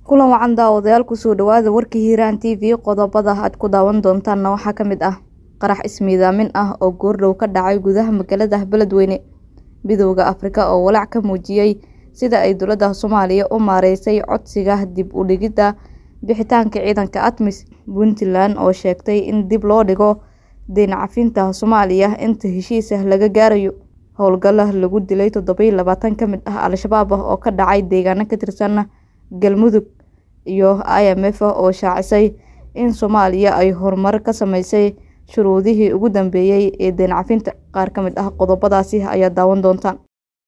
kulan wacan daawadayaal kusoo dhawaada warka hiiraan t v qodobada aad ku daawan doontaanna waxaa ka mid ah qarax ismiidaamin ah oo goordhow ka dhacay gudaha magaalada beledweyne midooda afrika oo walaac ka muujiyey sida ay dowladda soomaaliya u maareysay codsiga dib u dhigidda bixitaanka ciidanka atmis puntland oo sheegtay in dib loo dhigo deyn cafinta soomaaliya inta heshiisa laga gaarayo howlgalla lagu dilay toddobiyo labaatan ka mid ah al-shabaab oo ka dhacay deegaano ka tirsan galmudug iyo i m f oo shaacisay in soomaaliya ay horumar ka sameysay shuruudihii ugu dambeeyey ee deyn cafinta qaar ka mid ah qodobadaasi ayaa daawan doontaan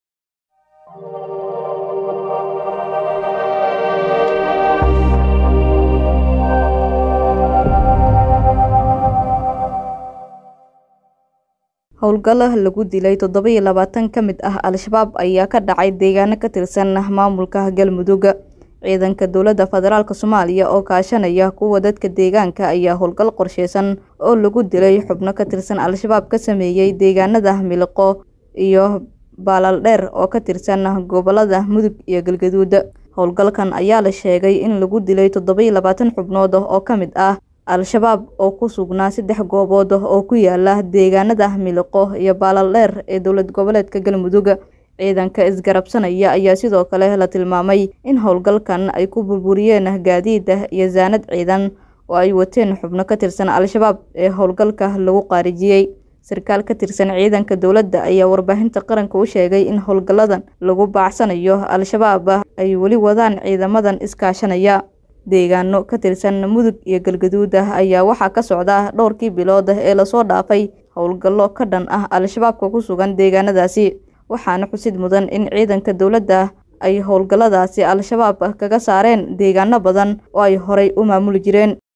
howlgalla lagu dilay toddobiyo labaatan ka mid ah al-shabaab ayaa ka dhacay deegaano ka tirsan maamulka galmudug ciidanka dowladda federaalk soomaaliya oo kaashanaya kuwa dadka deegaanka ayaa howlgal qorsheysan oo lagu dilay xubno ka tirsan al-shabaab ka sameeyey deegaanada miliqo iyo baalaaldheer oo ka tirsan gobolada mudug iyo galgaduud howlgalkan ayaa la sheegay in lagu dilay toddobiyo labaatan xubnood oo ka mid ah al-shabaab oo ku sugnaa saddex goobood oo ku yaala deegaanada miliqo iyo baalaaldheer ee dowlad goboleedka galmudug ciidanka isgarabsanaya ayaa sidoo kale la tilmaamay in howlgalkan ay ku burburiyeen gaadiida iyo saanad ciidan oo ay wateen xubno ka tirsan al-shabaab ee howlgalka lagu qaarijiyey sarkaal ka tirsan ciidanka dowladda ayaa warbaahinta qaranka u sheegay in howlgalladan lagu baacsanayo al-shabaab ay weli wadaan ciidamadan iskaashanaya deegaano ka tirsan mudug iyo galgaduud ayaa waxaa ka socda dhowrkii bilood ee lasoo dhaafay howlgallo ka dhan ah al-shabaabka ku sugan deegaanadaasi waxaana xusid mudan in ciidanka dowladda ay howlgalladaasi al-shabaab kaga saareen deegaano badan oo ay horay u maamuli jireen